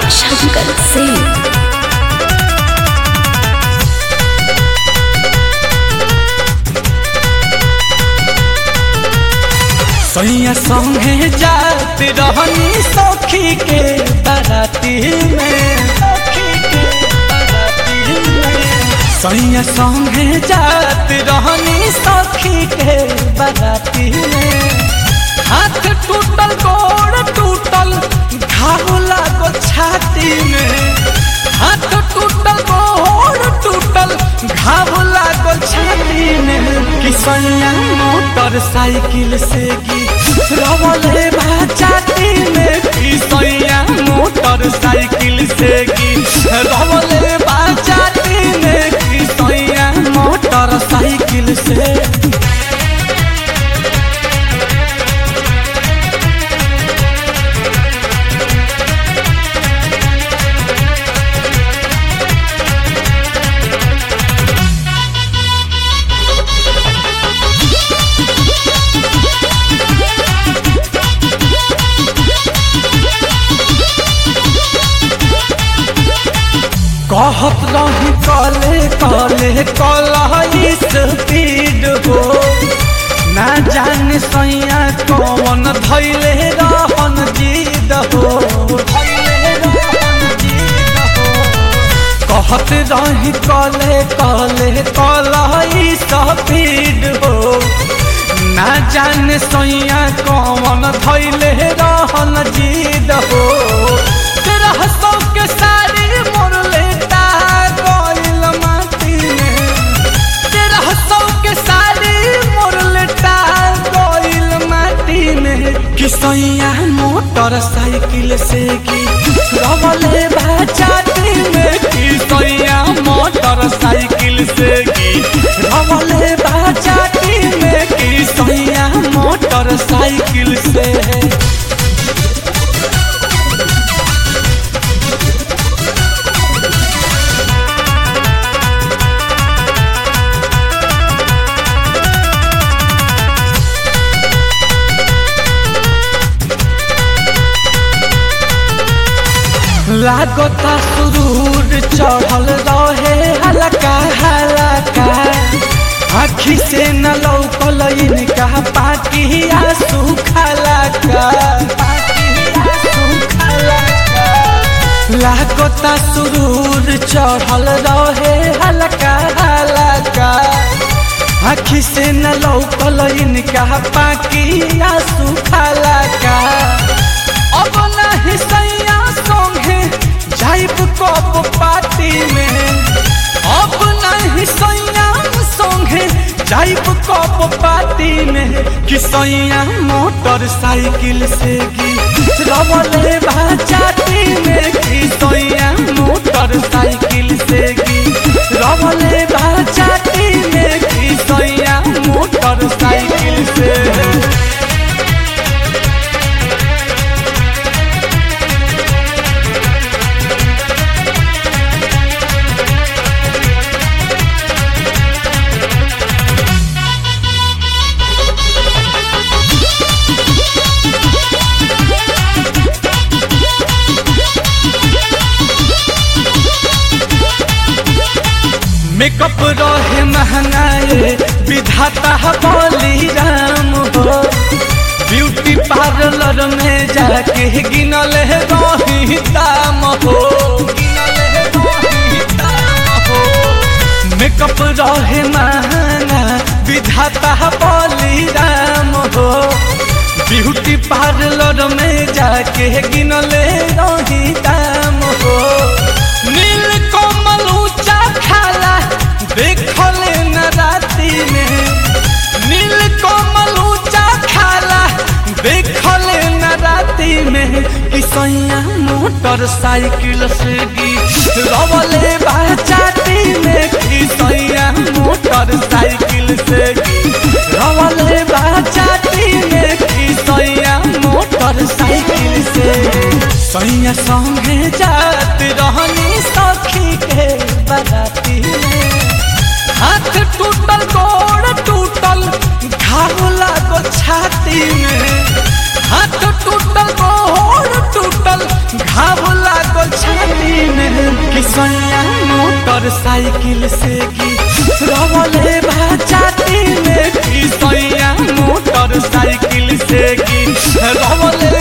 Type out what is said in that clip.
शंकर सिंह सैया संगे जात रहनी सखी के बाराती में सखी के बाराती में सैया संगे जात रहनी सखी के बाराती में हाथ टूटल गोड़ टूटल घाव लागो छाती में हाथ टूटल गोड़ टूटल घाव लागो छाती में कि सैया मोटरसाइकिल से गिरवले बाजाती में कि सैया मोटरसाइकिल से गिरवले बाजाती में कि सैया मोटरसाइकिल से कहत रही कले कले कल स्पीड हो ना जाने सैया कौन धैले रहन जीद हो धैले रहन जीद हो। कहत रही कले कले कल स्पीड हो ना जाने सैया कौन धैले रहन जीद हो तेरह सौ के साड़ी मोर लेटा गइल माटी में तेरह सौ के साड़ी मोर लेटा गइल माटी में कि सैया मोटरसाइकिल से की रवले बाजाती में कि सैया मोटरसाइकिल से की रवले बाजाती में कि सैया मोटरसाइकिल से लागता सुरूर चढ़ल रहे हलका हलका आखी से न लौकल इनका पाटिया सुखला का लागता सुरूर चढ़ल रहे हलका हलका आखी से न लौकल इनका पाकिया सुखला का अब नहीं सैया संगे जाइब कप पार्टी में अब नहीं सैया संगे जाइब कप पार्टी में कि सैया मोटरसाइकिल से गिरवले बाजाती में कि सैया मोटरसाइकिल से गिरवले बाजाती में कि सैया मोटरसाइकिल से मेकअप रहे महंगाए विधाता बोली राम हो ब्यूटी पार्लर में जाके गिनल रही दाम हो गिनल रही दाम हो मेकअप रहे महंगा विधाता बोली राम हो ब्यूटी पार्लर में जाके गिनल रही दाम हो नील कमल ऊंचा खाला देखले न राती में नील कमल ऊंचा खाला देखले न राती में कि सैया मोटरसाइकिल से गिरवले बाजाती में कि सैया मोटरसाइकिल से गिरवले बाजाती में कि सैया मोटरसाइकिल से सैया संगे जात रहनी सखी के बाराती में हाथ टूटल गोड़ टूटल घाव लागो लागल छाती में हाथ टूटल गोड़ टूटल घाव लागल छाती में किसैया मोटरसाइकिल से की रवले भाचाती में किसैया मोटरसाइकिल से की रवले